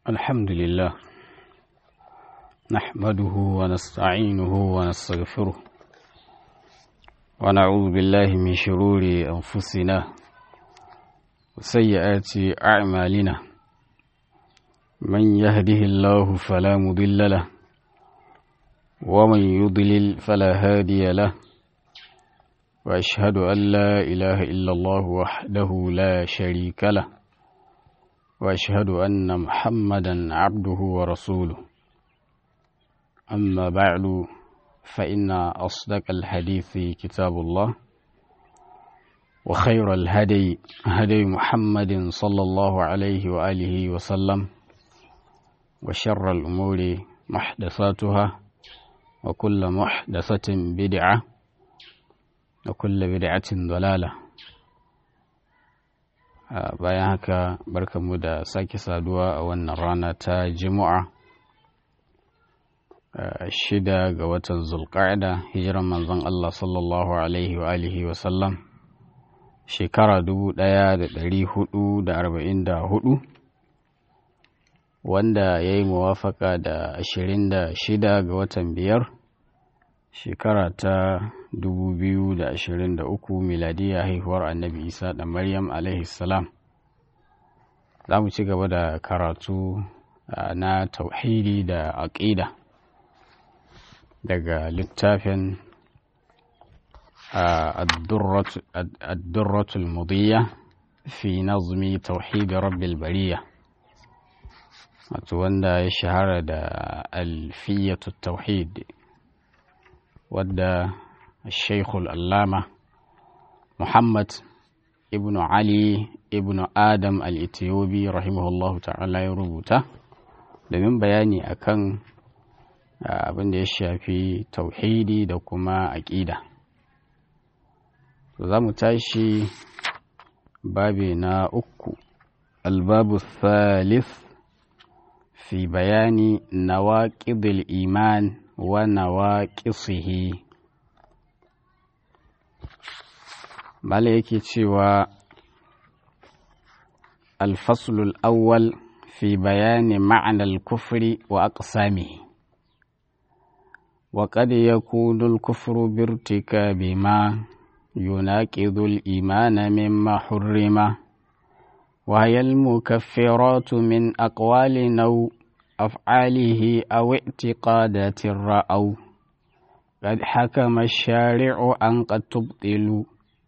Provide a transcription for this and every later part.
الحمد لله نحمده ونستعينه ونستغفره ونعوذ بالله من شرور أنفسنا وسيئات أعمالنا من يهده الله فلا مضل له ومن يضلل فلا هادي له وأشهد أن لا إله إلا الله وحده لا شريك له واشهد ان محمدا عبده ورسوله اما بعد فان اصدق الحديث كتاب الله وخير الهدي هدي محمد صلى الله عليه واله وسلم وشر الامور محدثاتها وكل محدثه بدعه وكل بدعه ضلاله bayan haka barkamu da sake saduwa a wannan rana ta juma'a shida ga watan zulqa'ida hijiran manzon Allah sallallahu alaihi wa alihi wa sallam shekara dubu ɗaya da ɗari hudu da arba'in da hudu wanda ya yi muwafaka da ashirin da shida ga watan biyar shekara ta 2023 miladiya haihuwar annabi isa da maryam salam za mu ci gaba da karatu na tauhidi da aƙida daga littafin addurratul mudiyya fi nazmi tauhidi rabbil bariya wato wanda ya shahara da alfiyatu tauhid wadda الشيخ الألامة محمد ابن علي ابن آدم الإثيوبي رحمه الله تعالى يربوتا domin bayani akan abin da ya shafi tauhidi da kuma aƙida za mu tashi babi na uku albabu thalith fi bayani nawaƙidul iman wa nawaƙisihi Bala yake cewa alfaslul awwal fi bayani ma'anar kufri wa aqsamihi wa qad yakunu al-kufru bi irtikabi ma yunaqidu al-imana mimma hurrima wa hiya al-mukaffirat min aqwali naw af'alihi aw i'tiqadati ra'aw قد حكم الشارع أن قد تبطلوا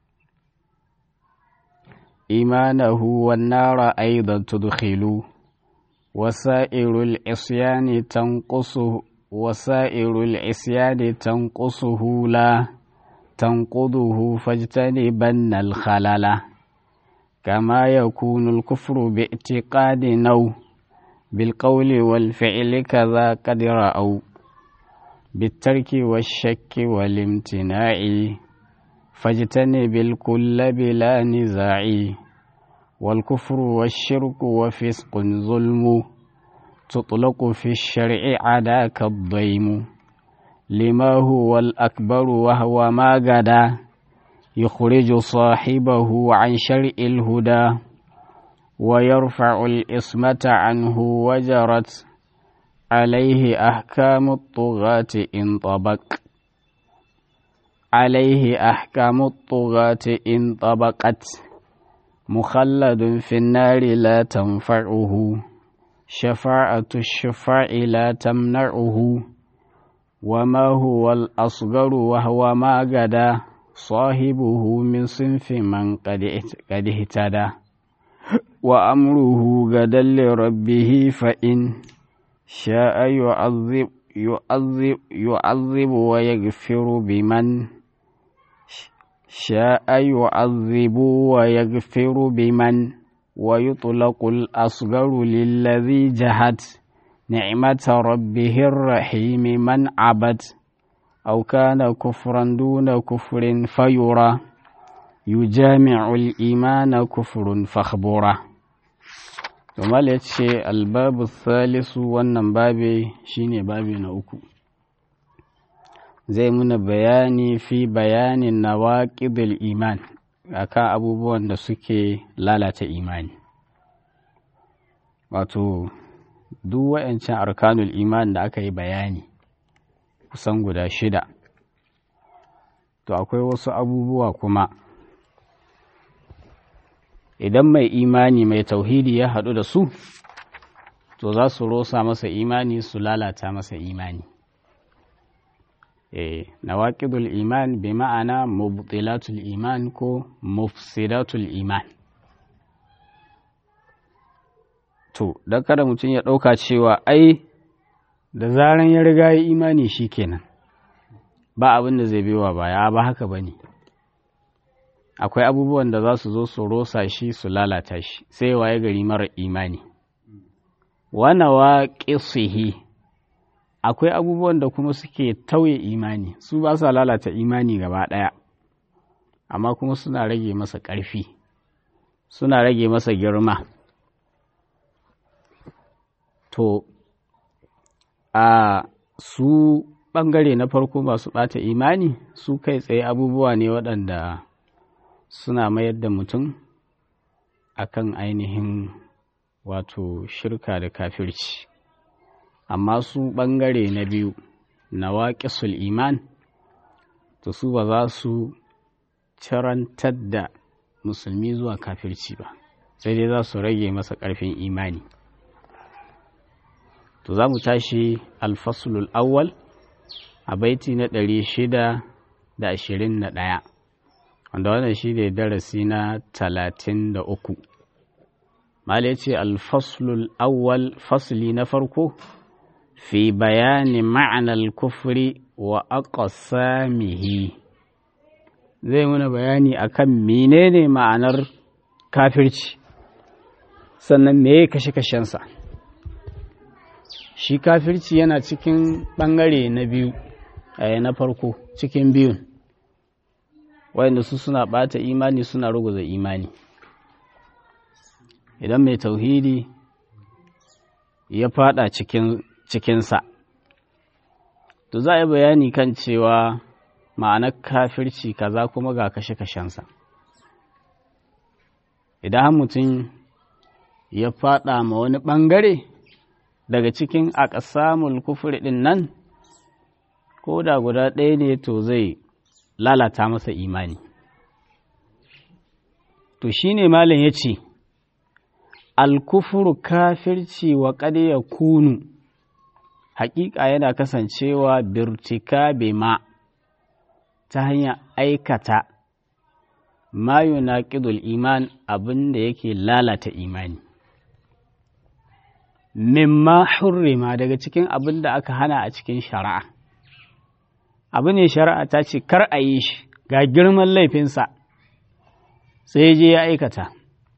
إيمانه والنار أيضا تدخل وسائر العصيان تنقصه وسائر العصيان تنقصه لا تنقضه فاجتنبن الخلل كما يكون الكفر باعتقاد نو بالقول والفعل كذا قد رأوا بالترك والشك والامتناع فاجتنب الكل بلا نزاع والكفر والشرك وفسق ظلم تطلق في الشرع عداك الضيم لما هو الأكبر وهو ما غدا يخرج صاحبه عن شرع الهدى ويرفع الإصمة عنه وجرت عليه أحكام الطغاة إن طبق عليه أحكام الطغاة إن طبقت مخلد في النار لا تنفعه شفاعة الشفاع لا تمنعه وما هو الأصغر وهو ما غدا صاحبه من صنف من قد اهتدى وأمره غدا لربه فإن شاء يعذب يعذب يعذب ويغفر بمن شاء يعذب ويغفر بمن ويطلق الأصغر للذي جهد نعمة ربه الرحيم من عبد أو كان كفرا دون كفر فيرى يجامع الإيمان كفر فاخبره Jamal ya ce albabu salisu wannan babe shine babe na uku. Zai muna bayani fi bayanin nawaƙidul iman akan abubuwan da suke lalata imani. Wato, duk wa'ancan arkanul iman da aka yi bayani kusan guda shida to akwai wasu abubuwa kuma idan mai imani mai tauhidi ya haɗu da su to za su rosa masa imani su lalata masa imani eh nawaqidul iman bi ma'ana mubtilatul iman ko mufsidatul iman to dan kada mutum ya ɗauka cewa ai da zaran ya riga ya imani shikenan ba abin da zai biwa baya ba haka bane akwai abubuwan da za su zo su rosa shi su lalata shi sai waye gari mara imani wana wa akwai abubuwan da kuma suke tauye imani su ba sa lalata imani gaba ɗaya amma kuma suna rage masa ƙarfi suna rage masa girma to a su ɓangare na farko masu ɓata imani su kai tsaye abubuwa ne waɗanda suna mayar da mutum akan ainihin wato shirka da kafirci amma su ɓangare na biyu na waƙisul iman to su ba za su cirantar da musulmi zuwa kafirci ba sai dai za su rage masa ƙarfin imani to za mu tashi alfasulul awwal a baiti na ɗari shida da ashirin da ɗaya wanda wannan shi ne darasi na talatin da uku mala ce alfaslul awwal fasli na farko fi bayani ma'anar kufri wa aqsamihi zai muna bayani akan menene ma'anar kafirci sannan meye kashe-kashensa shi kafirci yana cikin ɓangare na biyu a na farko cikin biyun wayanda su suna ɓata imani suna ruguza imani idan mai tauhidi ya fada cikin cikinsa to za a yi bayani kan cewa ma'anar kafirci kaza kuma ga kashe-kashensa idan mutum ya fada ma wani ɓangare daga cikin akasamul kufur ɗin nan ko da guda ɗaya ne to zai lalata masa imani to shine malam ya ce alkufuru kafirci wa ya kunu hakika yana kasancewa birtika ma ta hanyar aikata ma yunaqidul iman abin da yake lalata imani mimma hurrima daga cikin abin da aka hana a cikin shari'a abu ne shari'a ta ce kar a yi shi ga girman laifinsa sai je ya aikata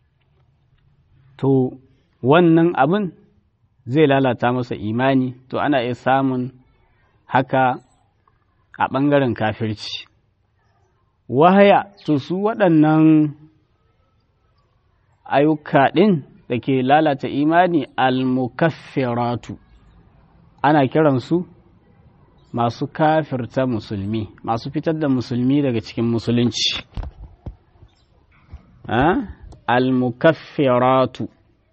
to wannan abin zai lalata masa imani to ana iya samun haka a ɓangaren kafirci wahaya to su waɗannan ayyuka ɗin da ke lalata imani almukaffiratu ana kiransu masu kafirta musulmi masu fitar da musulmi daga cikin musulunci almukaffiratu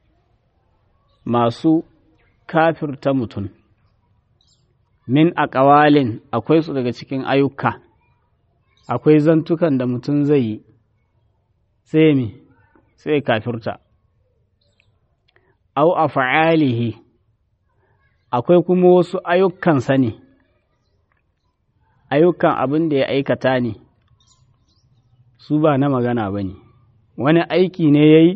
masu kafirta mutum min a ƙawalin akwai su daga cikin ayyuka akwai zantukan da mutum zai yi sai mi sai kafirta au a fa'alihi akwai kuma wasu ayyukansa ne ayyukan abin da ya aikata ne su ba na magana ba ne wani aiki ne ya yi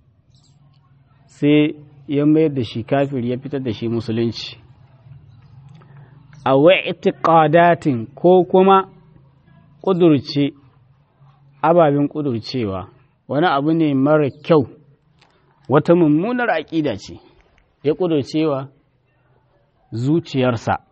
sai ya mayar da shi kafir ya fitar da shi musulunci a wa'itiqadatin ko kuma ƙudurce ababen ƙudurcewa wani abu ne mara kyau wata mummunar aƙida ce ya ƙudurcewa zuciyarsa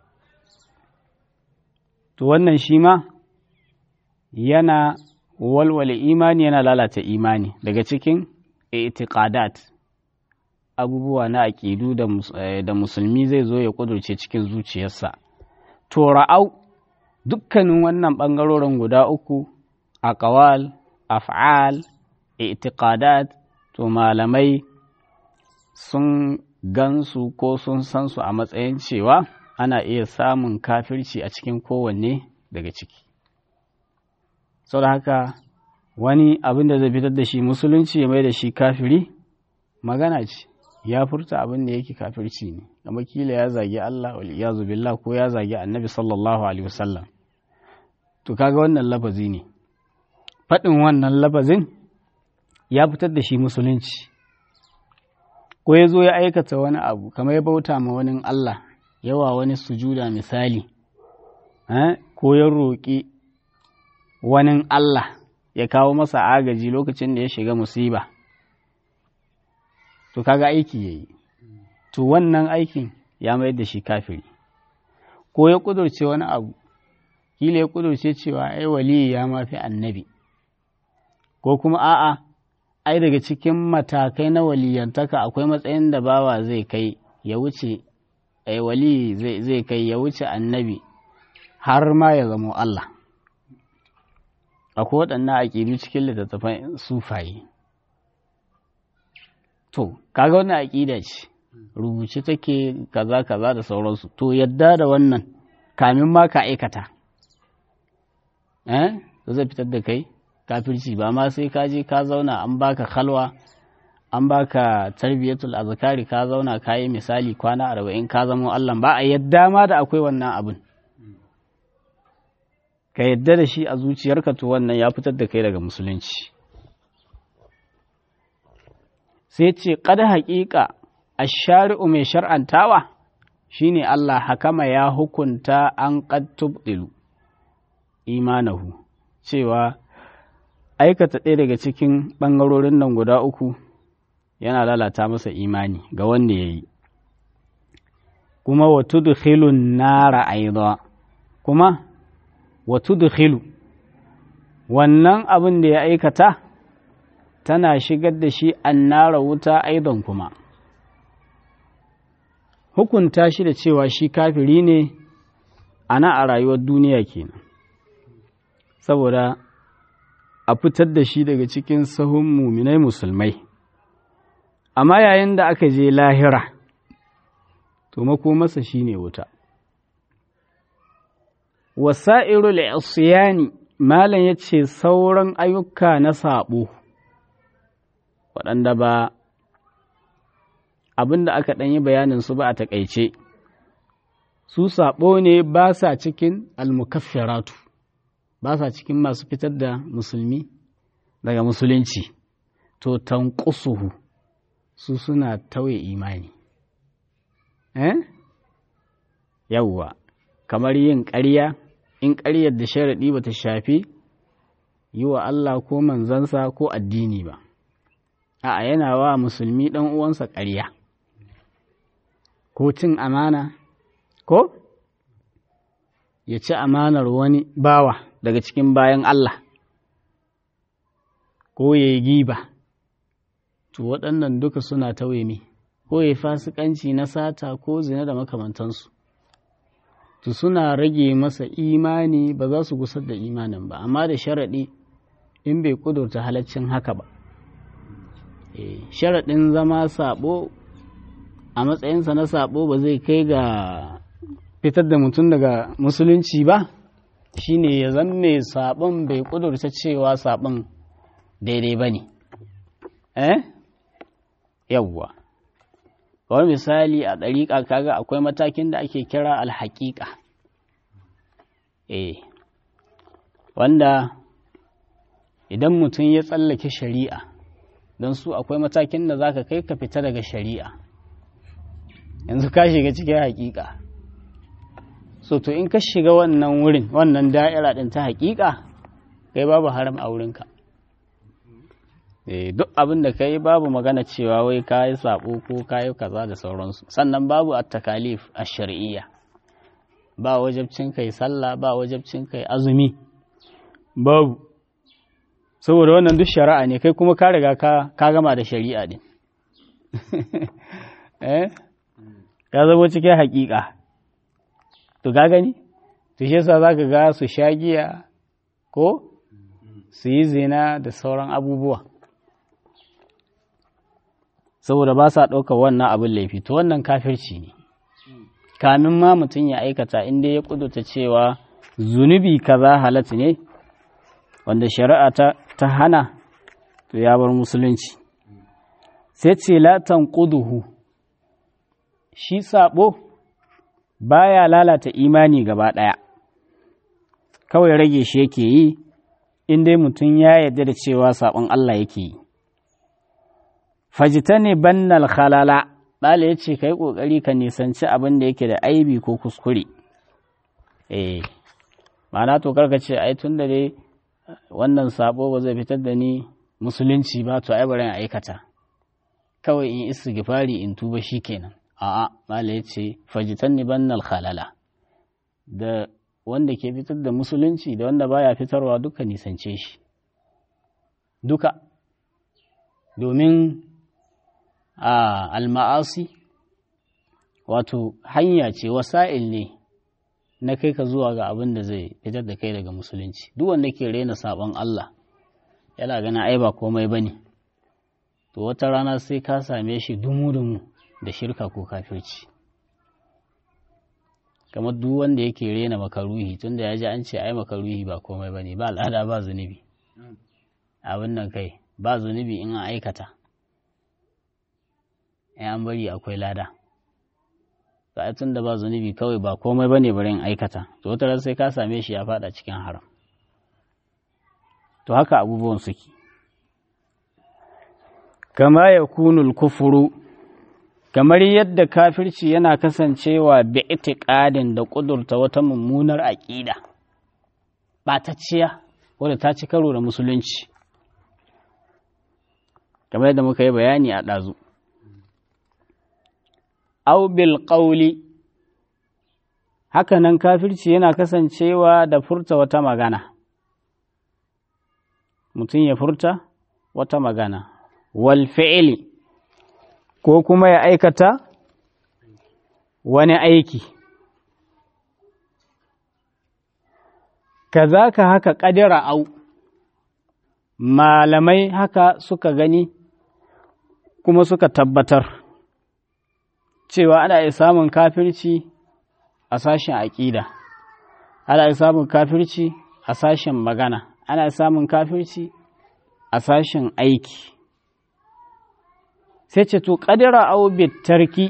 to wannan shi ma yana walwale imani yana lalata imani daga cikin itiqadat abubuwa na aƙidu da musulmi zai zo ya ƙudurce cikin zuciyarsa to ra'au dukkanin wannan ɓangarorin guda uku a ƙawal af'al itiqadat to malamai sun gansu ko sun san su a matsayin cewa ana iya samun kafirci a cikin kowanne daga ciki sau da haka wani abin da zai fitar da shi musulunci ya mai da shi kafiri magana ce ya furta abin da yake kafirci ne kama kila ya zagi Allah wal iyazu billah ko ya zagi annabi sallallahu alaihi wasallam to kaga wannan lafazi ne faɗin wannan lafazin ya fitar da shi musulunci ko ya zo ya aikata wani abu kamar ya bauta ma wani Allah yawa wani sujuda misali ko ya roƙi wani Allah ya kawo masa agaji lokacin da ya shiga musiba to kaga aiki ya yi to wannan aikin ya mayar da shi kafiri ko ya ƙudurce wani abu kila ya ƙudurce cewa ai waliyi ya mafi annabi ko kuma a'a ai daga cikin matakai na waliyantaka akwai matsayin da bawa zai kai ya wuce ai wali zai kai ya wuce annabi har ma ya zamo Allah akwai waɗannan aƙidu cikin littattafan sufaye to kaga wannan aƙida ce rubuce take kaza kaza da sauransu to yadda da wannan kamin ma ka aikata eh zai fitar da kai kafirci ba ma sai ka je ka zauna an baka khalwa an baka tarbiyatul azkari ka zauna ka yi misali kwana arba'in ka zama Allah ba a yadda ma da akwai wannan abin ka yadda da shi a zuciyarka to wannan ya fitar da kai daga musulunci sai ce kada haƙiƙa a shari'u mai shar'antawa shine Allah hakama ya hukunta an qad tubdilu imanahu cewa aikata ɗaya daga cikin ɓangarorin nan guda uku yana lalata masa imani ga wanda ya yi kuma wa tudkhilun nara aidha kuma wa tudkhilu wannan abin da ya aikata tana shigar da shi annara wuta aidan kuma hukunta shi da cewa shi kafiri ne ana a rayuwar duniya kenan saboda a fitar da shi daga cikin sahun muminai musulmai amma yayin da aka je lahira to makomarsa shi ne wuta wasa'irul isyani malam ya ce sauran ayyuka na saɓo waɗanda ba abin da aka ɗanyi bayanin su ba a taƙaice su saɓo ne ba sa cikin almukaffiratu ba sa cikin masu fitar da musulmi daga musulunci to tanqusuhu su suna tauye imani eh yawwa kamar yin ƙarya in ƙaryar da sharaɗi ba ta shafi yi wa Allah ko manzansa ko addini ba a'a yana wa musulmi ɗan uwansa ƙarya ko cin amana ko ya ci amanar wani bawa daga cikin bayan Allah ko ya yi giba to waɗannan duka suna tauye mi ko ya fasikanci na sata ko zina da makamantansu to suna rage masa imani ba za su gusar da imanin ba amma da sharaɗi in bai ƙudurta halaccin haka ba sharaɗin zama saɓo a matsayinsa na saɓo ba zai kai ga fitar da mutum daga musulunci ba shine ya zan mai saɓon bai ƙudurta cewa saɓon daidai ba ne eh yawwa kawai misali a ɗariƙa kaga akwai matakin da ake kira alhaƙiƙa eh wanda idan mutum ya tsallake shari'a don su akwai matakin da za ka kai ka fita daga shari'a yanzu ka shiga cikin haƙiƙa so to in ka shiga wannan wurin wannan da'ira ɗin ta haƙiƙa kai babu haram a wurinka duk abin da ka yi babu magana cewa wai ka yi saɓo ko ka yi kaza da sauransu sannan babu a takalif a shari'iyya ba wajabcin kai sallah ba wajabcin kai azumi babu saboda wannan duk shari'a ne kai kuma ka riga ka gama da shari'a din eh ka zama cikin haƙiƙa to ka gani to shi yasa zaka ga su shagiya ko su yi zina da sauran abubuwa saboda ba sa ɗaukar wannan abin laifi to wannan kafirci ne kamin ma mutum ya aikata inda ya kudurta cewa zunubi kaza halatta ne wanda shari'a ta, ta hana to ya bar musulunci sai ce latan kuduhu shi sabo baya lalata imani gaba ɗaya kawai rage shi yake yi in dai mutum ya yarda da cewa sabon Allah yake yi fajita ne bannal khalala ɗala ya ce ka yi ƙoƙari ka nisanci abin da yake da aibi ko kuskure eh ma'ana to karka ce ai tun da dai wannan sabo ba zai fitar da ni musulunci ba to ai bari in aikata kawai in istighfari in tuba shikenan a'a mala ya ce fajitan ni bannal khalala da wanda ke fitar da musulunci da wanda baya fitarwa duka nisance shi duka domin a alma'asi wato hanya ce wasa'il ne na kai ka zuwa ga abin da zai fitar da kai daga musulunci duk wanda ke rena sabon Allah yana gana ai ba komai bane to wata rana sai ka same shi dumu-dumu da shirka ko kafirci kamar duk wanda yake rena makaruhi tunda ya ji an ce ai makaruhi ba komai bane ba al'ada ba zunubi abin nan kai ba zunubi in an aikata in an bari akwai lada ba tun da ba zunubi kawai ba komai bane bari in aikata to wata sai ka same shi ya fada cikin haram to haka abubuwan suke kama ya kunul kufuru kamar yadda kafirci yana kasancewa bi itiqadin da ƙudurta wata mummunar aƙida ɓatacciya wadda ta ci karo da musulunci kamar yadda muka yi bayani a ɗazu au bil ƙauli hakanan kafirci yana kasancewa da furta wata magana mutum ya furta wata magana wal fi'ili ko kuma ya aikata wani aiki kazaka haka ƙadira au malamai haka suka gani kuma suka tabbatar cewa ana iya samun kafirci a sashen aƙida ana iya samun kafirci a sashen magana ana iya samun kafirci a sashen aiki sai ce to ƙadira au tarki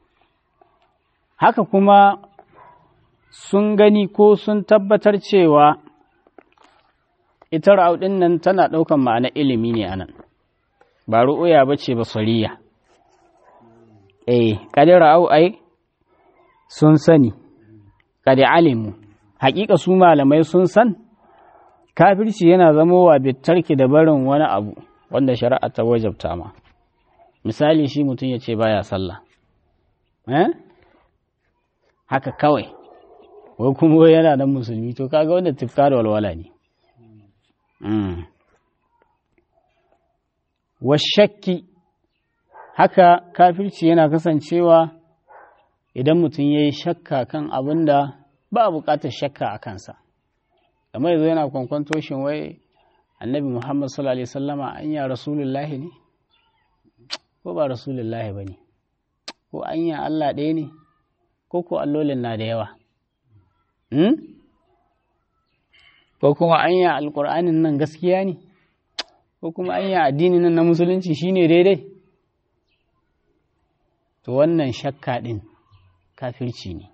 haka kuma sun gani ko sun tabbatar cewa ita ra'udin nan tana ɗaukan ma'ana ilimi ne anan ba ru'uya ba ce ba sariya eh ƙadira au ai sun sani ƙadi alimu haƙiƙa su malamai sun san kafirci yana zamowa bitarki da barin wani abu wanda shari'a ta wajabta ma misali shi mutum ya ce baya sallah eh haka kawai wai kuma yana nan musulmi to kaga wanda tifka da walwala ne washakki haka kafirci yana kasancewa idan mutum ya yi shakka kan abin da ba a buƙatar shakka a kansa kamar yanzu yana kwankwanto shin wai annabi muhammad sallallahu alaihi wasallama an ya rasulullahi ne ko ba rasulullahi ba ne ko an ya allah ɗaya ne ko ko allolin na da yawa ko kuma an ya alƙur'anin nan gaskiya ne ko kuma an ya addinin nan na musulunci shine daidai to wannan shakka ɗin kafirci ne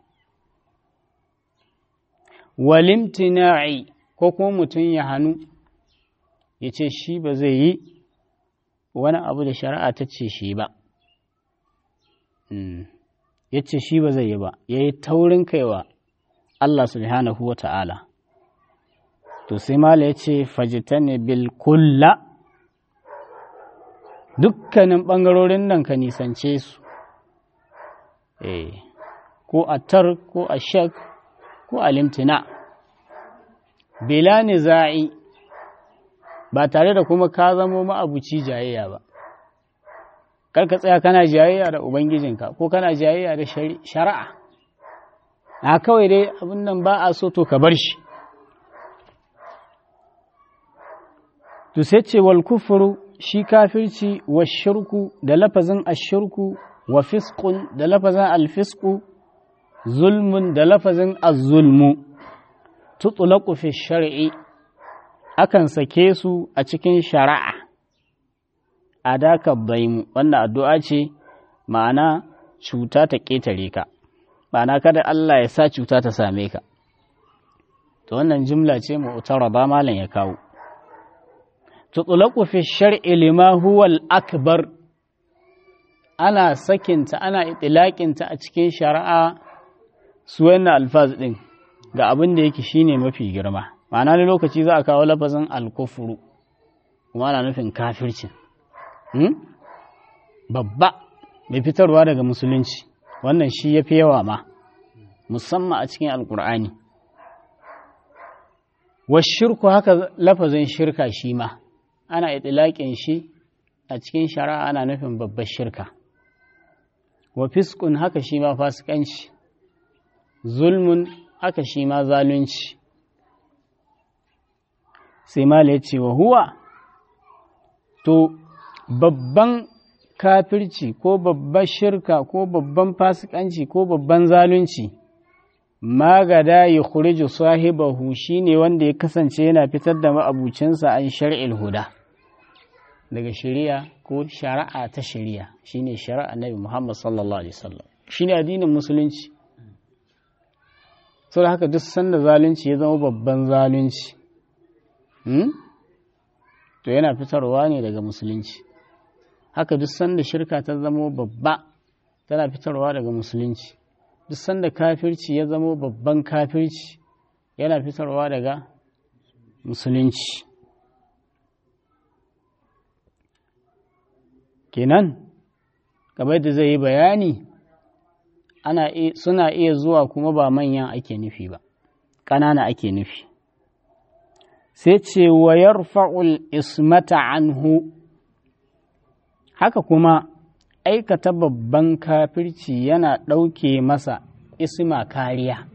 walimtina'i ko kuma mutum ya hannu ya ce shi ba zai yi wani abu da shari'a ta ce shi ba ya ce shi ba zai yi ba ya yi taurin kaiwa Allah subhanahu wa ta'ala to sai mala ya ce fajitane bil kulla dukkanin ɓangarorin nan ka nisance su ko a tar ko a shak ko a limtina bila niza'i ba tare da kuma ka zamo ma'abuci jayayya ba karka tsaya kana jayayya da ubangijinka ko kana jayayya da shari'a na kawai dai abin nan ba a so to ka bar shi to sai ce wal kufuru shi kafirci wa shirku da lafazin ashirku wa fiskun da lafazin alfisku zulmun da lafazin azzulmu tutulaku fi shar'i akan sake su a cikin shari'a a daka baimu wannan addu'a ce ma'ana cuta ta ƙetare ka ma'ana kada Allah ya sa cuta ta same ka to wannan jimla ce mu'tara ba malam ya kawo tutulaku fi shar'i lima huwa al-akbar ana sakinta ana itilaƙinta a cikin shari'a su wannan alfaz ɗin ga abin da yake shine mafi girma ma'ana ne lokaci za a kawo lafazin alkufuru kuma ana nufin kafircin babba mai fitarwa daga musulunci wannan shi ya fi yawa ma musamman a cikin alkur'ani shirku haka lafazin shirka shi ma ana itilaƙin shi a cikin shari'a ana nufin babbar shirka wa fiskun haka shi ma fasikanci zulmun haka shi ma zalunci sai ma ya ce wa huwa to babban kafirci ko babban shirka ko babban fasikanci ko babban zalunci magada ya khuriju sahibahu shine wanda ya kasance yana fitar da ma'abucinsa an shar'il huda daga shari'a ko shari'a ta shari'a shine shari'a Nabi Muhammad sallallahu alaihi wasallam shine addinin musulunci saboda haka duk sanda zalunci ya zama babban zalunci to yana fitarwa ne daga musulunci haka duk sanda shirka ta zama babba tana fitarwa daga musulunci duk sanda kafirci ya zama babban kafirci yana fitarwa daga musulunci kenan kamar da zai yi bayani ana suna iya zuwa kuma ba manyan ake nufi ba ƙanana ake nufi sai ce wa yarfa'ul ismata anhu haka kuma aikata babban kafirci yana ɗauke masa isma kariya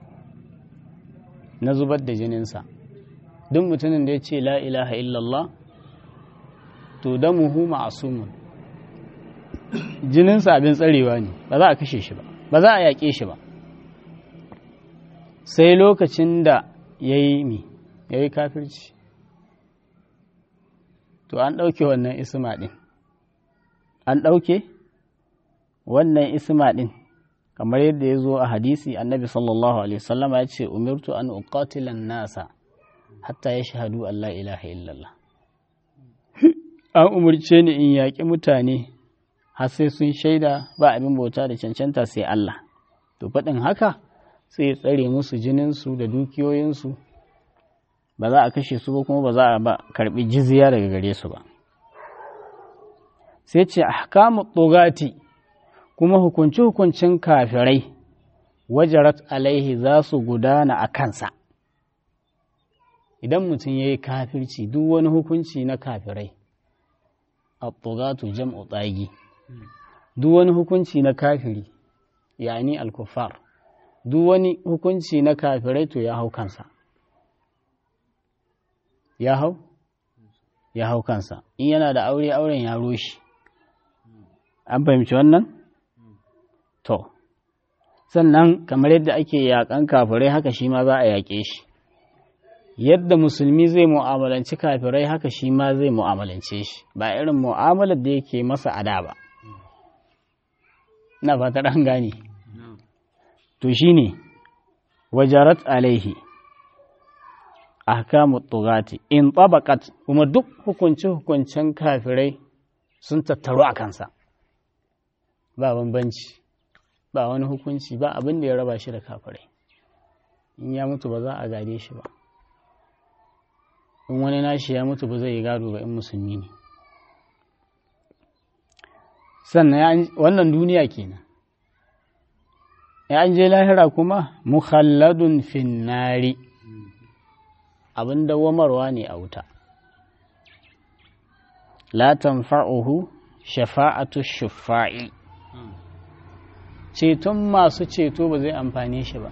na zubar da jininsa duk mutumin da ya ce la ilaha illallah to damuhu ma'asumun jininsa abin tsarewa ne ba za a kashe shi ba ba za a yaƙe shi ba sai lokacin da ya yi mi ya yi kafirci to an ɗauke wannan isma ɗin an ɗauke wannan isma ɗin kamar yadda ya zo a hadisi annabi sallallahu alaihi wasallam ya ce umirtu an uqatilan nasa hatta ya shahadu Allah ilaha illallah an umarce ni in yaƙi mutane har sai sun shaida ba abin bauta da cancanta sai Allah to faɗin haka sai ya tsare musu jininsu da dukiyoyinsu ba za a kashe su ba kuma ba za a ba karɓi jizya daga gare su ba sai ce ahkamu tsogati kuma hukunci-hukuncin kafirai wajarat alaihi za su gudana a kansa idan mutum ya yi kafirci duk wani hukunci na kafirai a tsogatu jam'u tsagi duk wani hukunci na kafiri yani alkufar duk wani hukunci na kafirai to ya hau kansa ya hau ya hau kansa in yana da aure auren ya roshi an fahimci wannan to sannan kamar yadda ake yakan kafirai haka shi ma za a yaƙe shi yadda musulmi zai mu'amalanci kafirai haka shi ma zai mu'amalance shi ba irin mu'amalar da yake masa ada ba ina fatar an gane to shine wajarat alaihi ahkamu tugati in tabaqat kuma duk hukunce hukuncen kafirai sun tattaru a kansa ba bambanci ba wani hukunci ba abin da ya raba shi da kafirai in ya mutu ba za a gade shi ba in wani nashi ya mutu ba zai yi gado ba in musulmi ne sannan wannan duniya kenan ya an je lahira kuma mukhalladun finnari abin dawamarwa ne a wuta la tanfa'uhu shafa'atu shufa'i ceton masu ceto ba zai amfane shi ba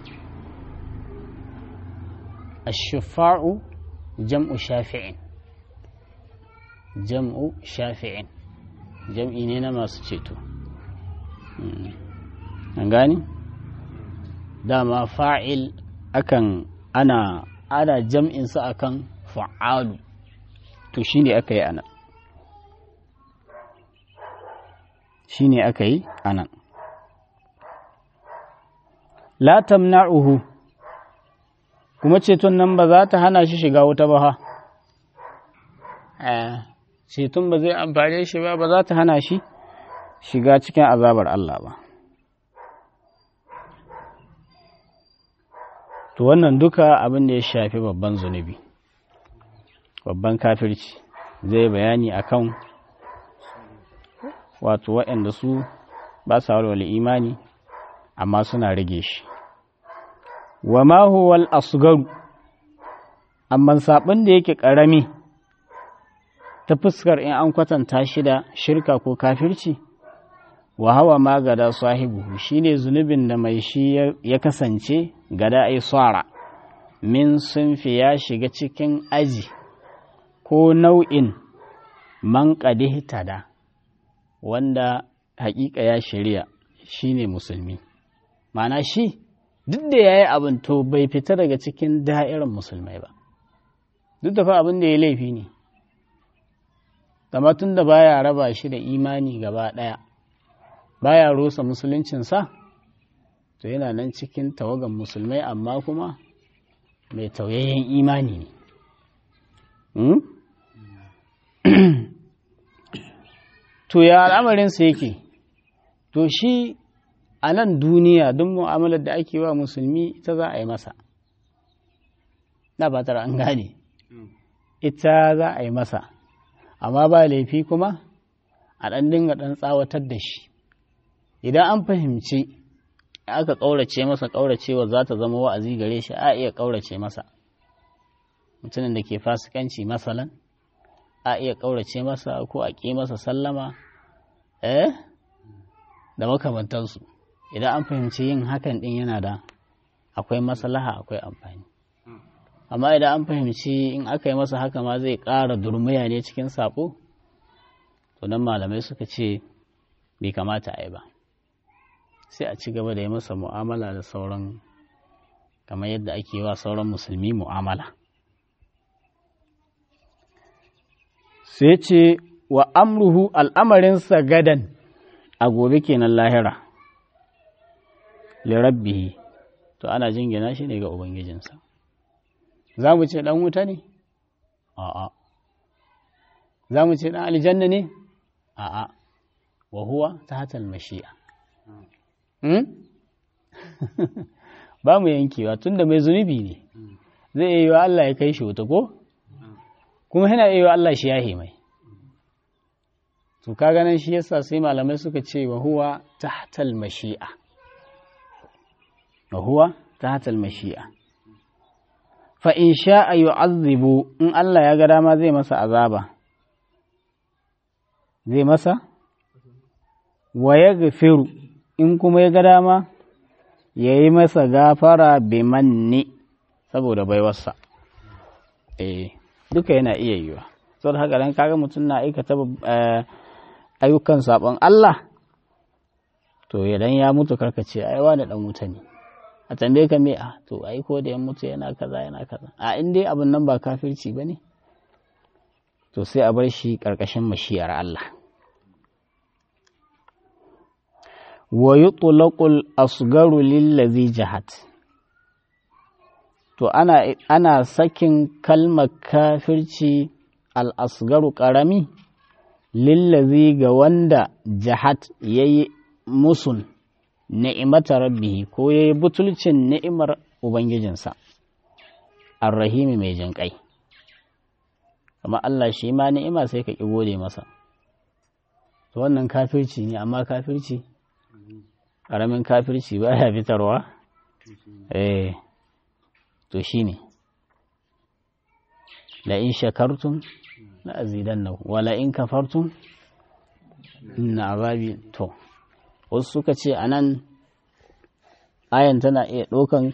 ashufa'u jam'u shafi'in jam'u shafi'in jam'i ne na masu ceto an gani dama fa'il akan ana ana jam'insa akan fa'alu to shi ne aka yi anan shi ne aka yi anan la tamna'uhu kuma ceton nan ba za ta hana shi shiga wuta ba ha ceton ba zai amfane shi ba ba za ta hana shi shiga cikin azabar Allah ba to wannan duka abin da ya shafi babban zunubi babban kafirci zai bayani akan wato waɗanda su ba sa walwale imani amma suna rage shi wa ma huwa al-asgaru amma sabon da yake karami ta fuskar in an kwatanta shi da shirka ko kafirci wa hawa ma gada sahibu shine zunubin da mai shi ya kasance gada ai tsara min sunfi ya shiga cikin aji ko nau'in man tada wanda hakika ya shirya shine musulmi ma'ana shi duk da ya yi abin to bai fita daga cikin da'irar musulmai ba duk da fa abin da ya laifi ne tun da baya raba shi da imani gaba ɗaya baya rusa musuluncinsa to yana nan cikin tawagan musulmai amma kuma mai tauyayyen imani ne to ya al'amarinsa yake to shi a nan duniya duk mu'amalar da ake wa musulmi ita za a yi masa na fatar an gane ita za a yi masa amma ba laifi kuma a ɗan dinga ɗan tsawatar da shi idan an fahimci aka ƙaurace masa ƙauracewa za ta zama wa'azi gare shi a iya ƙaurace masa mutumin da ke fasikanci masalan a iya ƙaurace masa ko a ƙi masa sallama eh da makamantansu idan an fahimci yin hakan ɗin yana da akwai maslaha akwai amfani amma idan an fahimci in aka yi masa haka ma zai ƙara durmiya ne cikin saƙo to nan malamai suka ce bai kamata a yi ba sai a ci gaba da yi masa mu'amala da sauran kamar yadda ake wa sauran musulmi mu'amala sai ce wa amruhu al'amarinsa gadan a gobe kenan lahira lirabbihi to ana jingina shi ne ga ubangijinsa za mu ce ɗan wuta ne? a'a za mu ce ɗan aljanna ne? a'a wa huwa ta hatal mashi'a ba mu yankewa tun da mai zunubi ne zai iya yi wa Allah ya kai shi wuta ko? kuma yana iya yi wa Allah shi yahe mai to ka ganin shi yasa sai malamai suka ce wa huwa ta hatal mashi'a wa huwa ta hatal mashi'a fa in sha'a yu'azzibu in Allah ya ga dama zai masa azaba zai masa wa yaghfiru in kuma ya ga dama yayi masa gafara bi manni saboda baiwarsa eh duka yana iya yiwa saboda haka dan kaga mutum na aikata ayyukan sabon Allah to idan ya mutu karkace ai wani dan wuta ne a tambaye ka me a to ai ko da ya mutu yana kaza yana kaza a in dai abin nan ba kafirci ba ne to sai a bar shi ƙarƙashin mashiyar Allah wa yutlaqul asgaru lillazi jahat to ana ana sakin kalmar kafirci al asgaru ƙarami lillazi ga wanda jahat yayi musun ni'imata rabbihi ko ya yi butulcin ni'imar Ubangijinsa, arrahimi mai jinƙai. Amma Allah shi ma ni'ima sai ka ƙi gode masa. To wannan kafirci ne, amma kafirci, ƙaramin kafirci ba ya fitarwa? Eh, to shi ne. La'in shakartun na azidan na, wala in kafartun na azabi to. wasu suka ce a nan ayan tana iya ɗaukan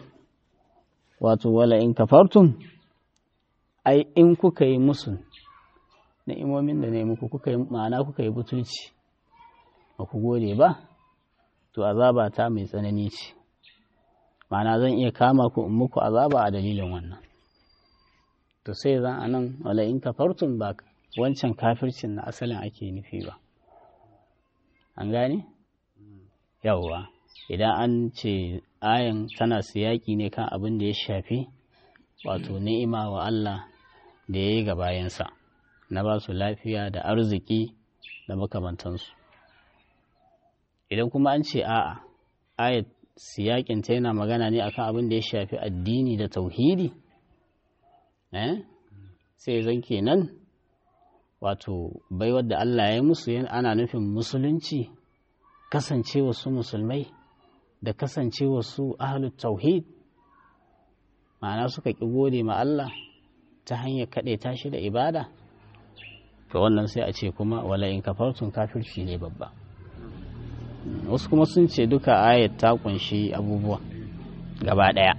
wato wala in kafartum ai in kuka yi musu ni'imomin da ne muku kuka yi ma'ana kuka yi butulci ba ku gode ba to azaba ta mai tsanani ce ma'ana zan iya kama ku in muku azaba a dalilin wannan to sai zan anan wala in kafartum ba wancan kafircin na asalin ake nufi ba an gane yawwa idan an ce ayan tana siyaki ne kan abin da ya shafi wato ni'ima wa Allah da ya yi ga bayansa na ba su lafiya da arziki da makamantansu idan kuma an ce a'a ayat siyakinta yana magana ne akan abin da ya shafi addini da tauhidi eh sai zan kenan wato baiwar da Allah ya yi musu ana nufin musulunci kasancewa su musulmai da kasancewa su ahalut tauhid ma'ana suka ƙi gode ma Allah ta hanyar kaɗe tashi da ibada to wannan sai a ce kuma wala in kafartun kafirci ne babba wasu kuma sun ce duka ayat ta kunshi abubuwa gaba ɗaya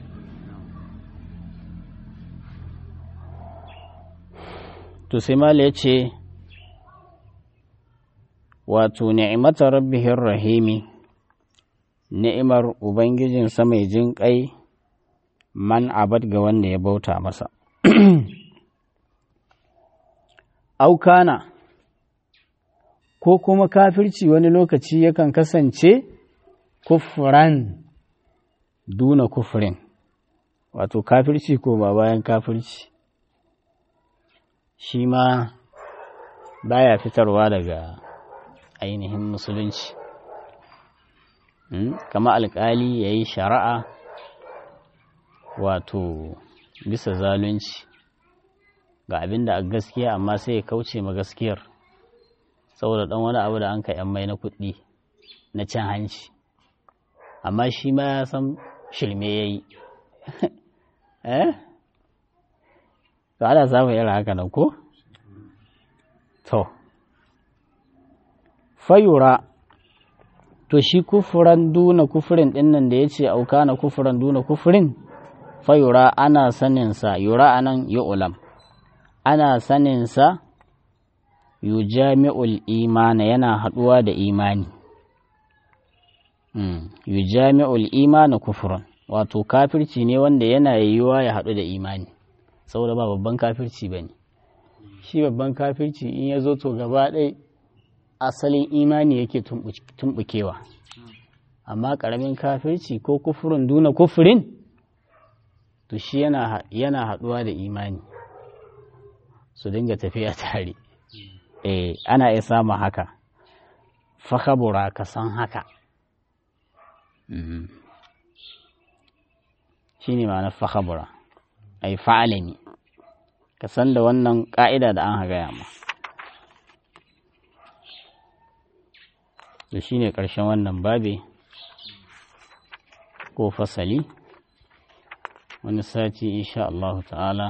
to sai mala ya ce wato ni'imata rabbihin rahimi ni'imar ubangijinsa mai jin ƙai man abad ga wanda ya bauta masa aukana ko kuma kafirci wani lokaci yakan kasance kufran duna kufrin wato kafirci ko ba bayan kafirci shi ma baya fitarwa daga ainihin musulunci kama alkali ya yi shari'a wato bisa zalunci ga abin da a gaskiya amma sai ya kauce ma gaskiyar saboda ɗan wani abu da an ka mai na kuɗi na cin hanci amma shi ma ya san shirme ya yi eh to ana samun irin haka nan ko to fayura to shi kufuran duna kufurin ɗin nan da ya ce auka na kufuran duna kufurin fayura ana saninsa yura anan yi ulam ana saninsa yu jami'ul imana yana haɗuwa da imani yu jami'ul imana kufuran wato kafirci ne wanda yana yiwuwa ya haɗu da imani saboda ba babban kafirci ba ne shi babban kafirci in ya zo to gaba ɗai asalin imani yake tumɓukewa amma ƙaramin kafirci ko kufurin duna kufurin to shi yana haɗuwa da imani su dinga tafiya tare eh ana iya samun haka fakabura ka san haka shi ne ma'anar fakabura ai fa'alami ka san da wannan ƙa'ida da an gaya ma da shi ne ƙarshen wannan babe ko fasali wani sati insha Allah ta'ala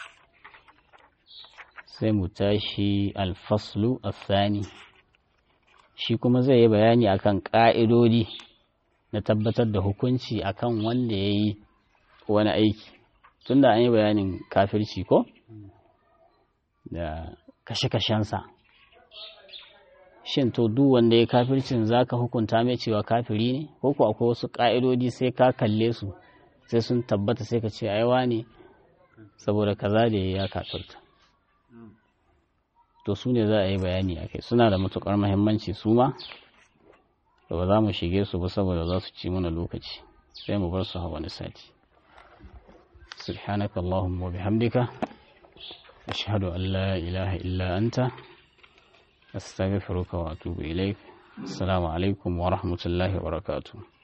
sai mu tashi alfaslu asani shi kuma zai yi bayani akan ƙa'idodi na tabbatar da hukunci akan wanda ya yi wani aiki tunda an yi bayanin kafirci ko da kashe-kashensa shin to duk wanda ya kafircin za ka hukunta mai cewa kafiri ne ko ku akwai wasu ƙa'idodi sai ka kalle su sai sun tabbata sai ka ce aiwa ne saboda kaza da ya kafirta to su ne za a yi bayani a kai suna da matuƙar mahimmanci su ma da ba za mu shige su ba saboda za su ci mana lokaci sai mu bar su a wani sati subhanaka allahumma wa bihamdika ashhadu an la ilaha illa anta astaghfiruka wa atubu ilaik assalamu alaikum wa rahmatullahi wa barakatuh